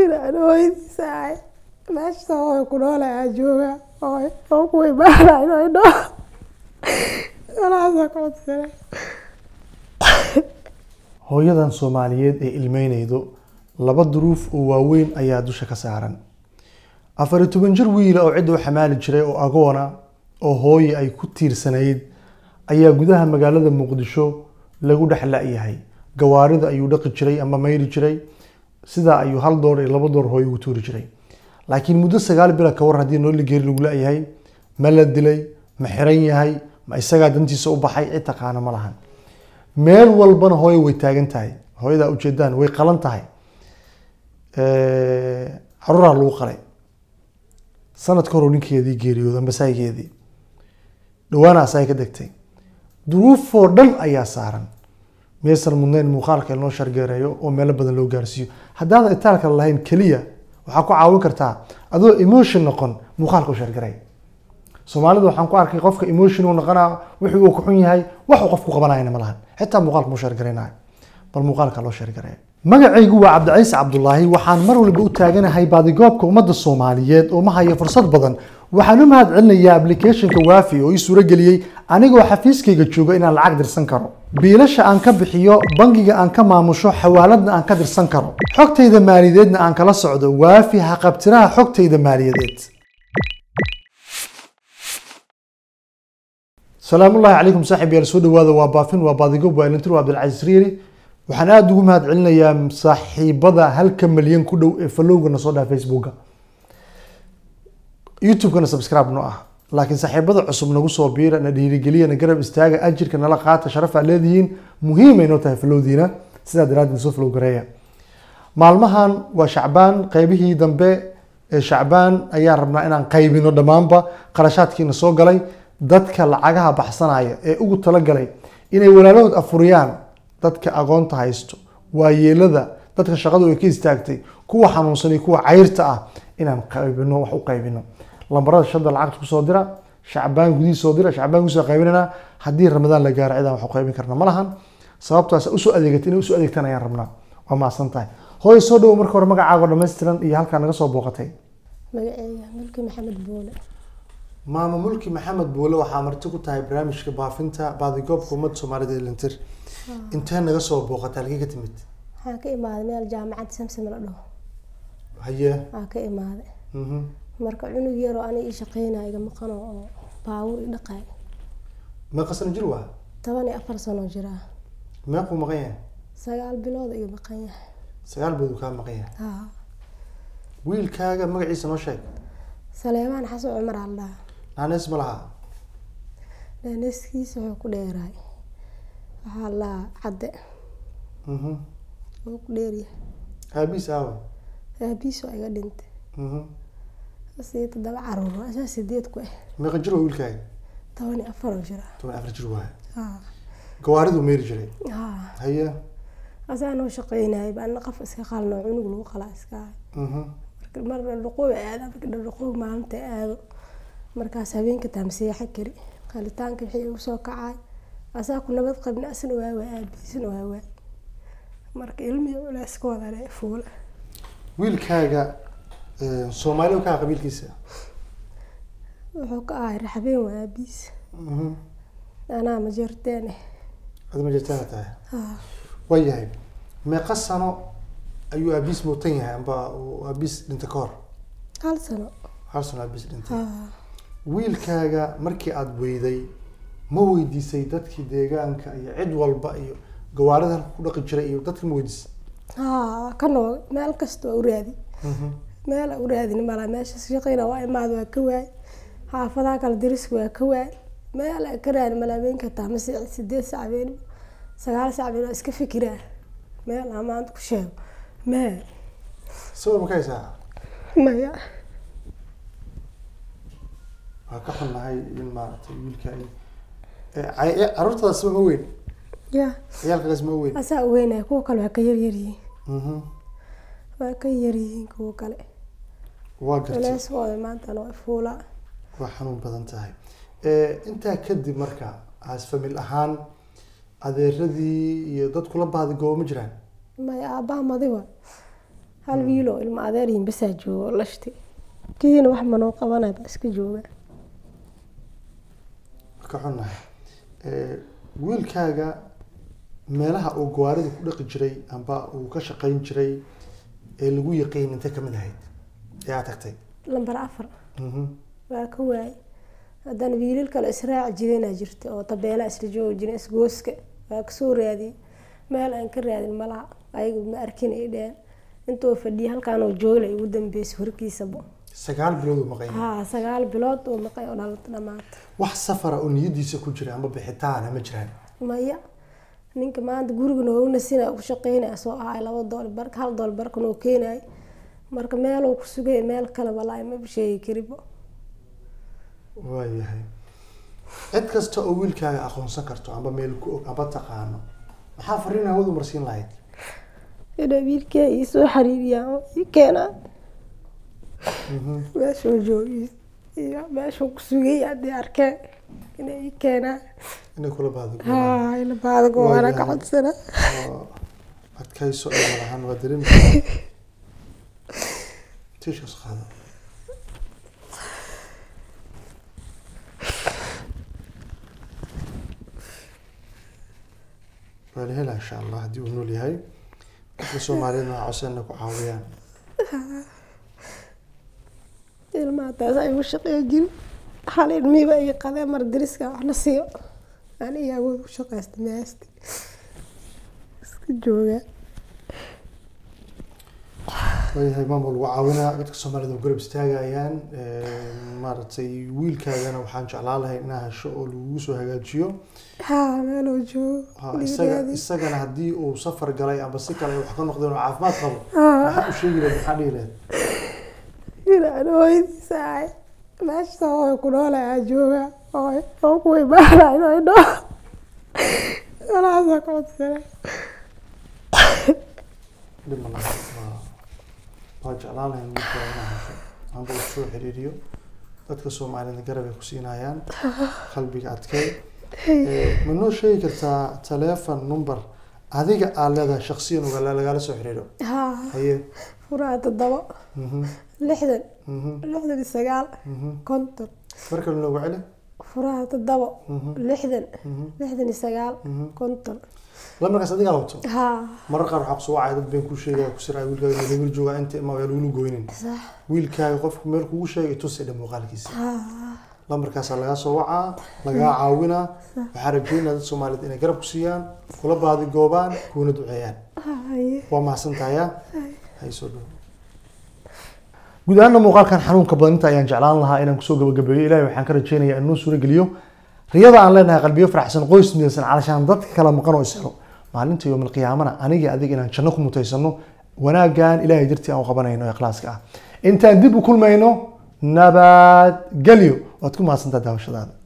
inaan hooyadiisa ahay meesha hooyo ku noolay aan joogaa hooyo oo ku imaana inay dhoo walaasaa ku codsana hooyadan soomaaliyeed ee ilmeynaydo laba duruuf oo waaweyn ayaa dusha ka saaran afar iyo toban jir wiila oo cidda u xamaali jiray oo agoona oo hooye ay ku tiirsanayd ayaa gudaha magaalada muqdisho lagu dhex la-yahay gawaarida ayuu dhaqi jiray ama mayri jiray sidaa ayuu hal door iyo laba door hooye ugu tuuri jiray laakiin muddo sagaal bila ka war haddii nooli geeri lagu la-yahay ma la dilay ma xiran yahay ma isagaa dantiisa u baxay cid taqaana ma lahan meel walbana hooyo way taagan tahay hooyadaa ujeedaan way qalan tahay caruuraa lagu qalay sanadka hor ninkeedii geeriyooda masaayigeedii dhawaana asaga ka degtay duruufoo dhan ayaa saaran miyaysan mudnayn muuqaalka in loo shargeereeyo oo meelo badan loo gaarsiiyo haddaadan itaalka lahayn keliya waxaa ku caawin kartaa adoo emotion noqon muuqaalka u shargaray soomaalida waxaan ku arkay qofka emotion uu noqonaa wixii uu ku xun yahay wax uu qofku qabanayana ma lahan xitaa muuqaalka mu shargaraynayo bal muuqaalka loo shargareeyo magacaygu waa cabdiciise cabdulaahi waxaan mar walba u taaganahay baadigoobka ummadda soomaaliyeed oo ma hayo fursad badan waxaan u mahad celinayaa applicationka waafi oo ii suurageliyey anigoo xafiiskayga jooga inaan lacag dirsan karo biilasha aan ka bixiyo bangiga aan ka maamusho xawaaladna aan ka dirsan karo xogtayda maaliyadeedna aan kala socdo waafi haqabtiraha xogtayda maaliyadeed salaamullahi calaykum saaxib yaal soo dhawaada waa baafin waa baadigob waa ilintir waa cabdilcasiis riiri waxaan aada ugu mahad celinayaa saaxiibada halka malyan ku dhow ee falowga na soo dhaha facebooka youtube-kana subscribe no ah laakiin saaxiibada cusub nagu soo biira na dhiirigeliya na garab istaaga ajirka nala qaata sharaf aad leedihiin muhiimay noo tahay falowdiina sidaa daraaddeed soo flow gareeya maalmahan waa shacbaan qeybihii dambe ee shacbaan ayaan rabnaa inaan qaybino dhammaanba qarashaadkiina soo galay dadka lacagaha baxsanaya ee ugu talagalay inay walaalahood afuriyaan dadka aqoonta haysto waayeelada dadka shaqadu ay ka istaagtay kuwa xanuunsan iyo kuwa cayrta ah inaan qaybino wax u qaybino lambarada shada lacagta kusoo dira shacbaan gudihiis soo dira shacbaan gudihiis qaybinana haddii ramadaan la gaaro cidaan wax u qaybin karna ma lahan sababtaas usoo adeegatay inay usoo adeegtaan ayaan rabnaa waa maasan tahay hooy soo dhawo marka hore magacaago dhammaystiran iyo halkaa naga soo booqatay magaceyga mulki maxamed buule maama mulki maxamed buule waxaa marti ku tahay barnaamijka baafinta baadigoobka ummadda soomaalida ee lintir intee naga soo booqatay halkii ka timid waxaan ka imaaday meel jaamacad samsam la dhaho haye aan ka imaaday mhm. marka cunug yaroo ani ii shaqeynaya iga maqano oo baawur i dhaqay meeqa sano jir waa toban iyo afar sano jiraa meequu maqan yahay sagaal bilood iga maqan yahay sagaal bood uu kaa maqan yahay haa wiilkaaga magaciisa noo sheeg saleebaan xasan cumar aa la dhahaa naanees ma laha dhaaneskiisa wuxuu ku dheeraay waxaa la dhahaa cadde Mhm. wuu ku dheeryahay aabiis aawa aabiis waa iga dhintay Mhm. asii toddoba caruur asaa sideed ku ah meeqa jir waa wiilkaaga toban iyo afar oo jiraa toban afar jir waa haa gawaariduu meeri jiray haa haye asaa noo shaqeynayay baana qof iska qalno cunug lagu qalaa iska ahay Mhm. marka mar dhaqoob aada marka dhaqoob maalinta aado markaas habeenka taamseexa kari qalitaanka wixii igu soo kacay asaa ku nabad qabni asna waa waa aabiisna waa waa marka ilmihi culeys ka wadane fuula wiilkaaga eh, soomaali u kaa qabiilkiisa wuxuu ka ahay raxbeen waa aabiis Mhm. anaa ma jirteene ad ma jirtaana tahay haa waayahay meeqa sano ayuu aabiis muutan yahay amba uu aabiis dhintay ka hor hal sano hal sano aabiis dhintay haa wiilkaaga markii aada weyday ma weydiisay dadkii deegaanka iyo cid walba iyo gawaarida halka ku dhaqi jiray iyo dadka ma weydiisay haa ka noog meel kasta waa u raadi meel aan u raadin mala meesha shaqeyna waa imaad waa ka waay xaafadaha kale dariska waa ka waay meel aan ka raadin mala habeenka taa mase sideed sac habeen sagaal sac habeen waa iska fikiraa meel aan maanta ku sheego mee sawir ma ka haysaa maya waa ka xunnahay in maaragtay wiilka ay Eh, cay- eh, carruurtadas ma weyn ya ciyaalkaas ma weyn asaa u weynaya kuwa kale waa ka yaryaryihiin Mhm. waa ka yaryihiin kuwa kale waa gartay culeyskooda maantana waa fuulaa waa xanuun badan tahay Eh, intaa kadib marka as famil ahaan adeeradii iyo dad kula baadi goobo ma jiraan maya aabbaha madiba hal wiiloo ilma adeeryihin basaa jooga oo lashti kiina wax manoo qabanay baa iska jooga ka xunnahay wiilkaaga meelaha uu gawaarida ku dhaqi jiray amba uu ka shaqayn jiray ee lagu yaqiin intay kamid ahayd ee aad tagtay lambar afar Mhm. waa ka waayay haddana wiilal kale israaci jireenaa jirta oo tabeela isla joogi jiren isgooska waa kasoo raadiyey meel aan ka raadin malaha ayagu ma arkin ay dheheen intuu fadhiyay halkaanoo joogla ugu dambeysay horkiisaba sagaal bilood uu maqan yahay haa sagaal bilood oo maqay oo dhalata dhamaata wax safara oo niyadiisa ku jira amba bixitaana ma jiraan maya ninka maanta guriga noogna sina ku shaqeynaya soo ahay laba dool bar hal dool barkan oo keenay marka meeluu ku sugay meel kale walaahi ma sheegi karibo waayahay cid kasta oo wiilkaaga aqoonsan karto amba meel ku og amba taqaano maxaa fariin hawad u marsiin lahayd inay wiilkee ii soo xariiriyaan oo ii keenaan Mhm. meeshuu joogay iyo meeshuu ku sugay haddii arkeen inay ii keenaan inay kula baado haa ila baadago waana ka Waayahay. codsana oo adkayso iyo malahan waa dareemi karaa tiishkas qaado waa la helaa insha allah haddii uu nool yahay dadka soomaaliyeed waa codsanna ku caawiyaan ilmaha taas ay u shaqeyn jirin hal ilmihiiba ii qadee mar dariska waxna siiyo aniga awood ku shaqeysta meesti iska joogaa waayahay maamul lagu caawinaa dadka soomaalida oo garab istaagayaan maaragtay wiilkaagana waxaan jeclaan lahay inaa hesho oo lagugu soo hagaajiyo haa meeluu joogo Ha, isaga dhiiraadi isagana haddii uu safar galay amba si kale ay wax ka noqdeen oo caafimaad qabo haa maxaa u sheegi lahayd maxaa dhihi lahayd inaan hooyadiisa ahay meesha hooy ku noolay aa joogaa hooy oo ku imaanay inay dhoo walaasaa ka codsana dhib ma laha waa waa jeclaan lahayn wiilkaaga inaa hesho amba uu soo xiriiriyo dadka soomaalida garab ay ku siinayaan qalbiga adkay Eh, ma noo sheegi kartaa taleefon number adiga aad leedahay shaksiyan uga lagala soo xiriiro haa haye furaha toddoba mhm lixdan mhm lixdan iyo sagaal mhm konton mar kale noogu celi furaha toddoba mhm lixdan mhm lixdan iyo sagaal mhm konton lamarkaas adigaa wato haa marar qaar waxaa kusoo wacay dad been kuu sheegaya ku siraya wiilkaaga meel jooga inta ima waa lagula goynin sax wiilkaaga qofku meel kugu sheegay tusay dha muuqaalkiisa haa lambarkaasaa lagaa soo wacaa lagaa caawinaa waxaa rajeynaya dad soomaaliyed inay garab ku siiyaan kula baadi goobaan kuuna duceeyaan haye waa mahadsantahay hay soo dhow guud ahaanna muuqaalkan xanuunka badinta ayaan jeclaan lahaa inaan kusoo gabagabeeyo ilahay waxaan ka rajeynayaa inuu suuro geliyo riyada aan leenahay qalbiyo faraxsan qoys midaysan calashaan dadka kala maqan oo ishelo maalinta yowmal qiyaamana aniga adiga inaan janno ku mutaysano wanaaggan ilahay dartii aan u qabanayno ee ikhlaaska ah intaan dib u kulmayno nabadgelyo waad ku mahadsantaa daawashadaada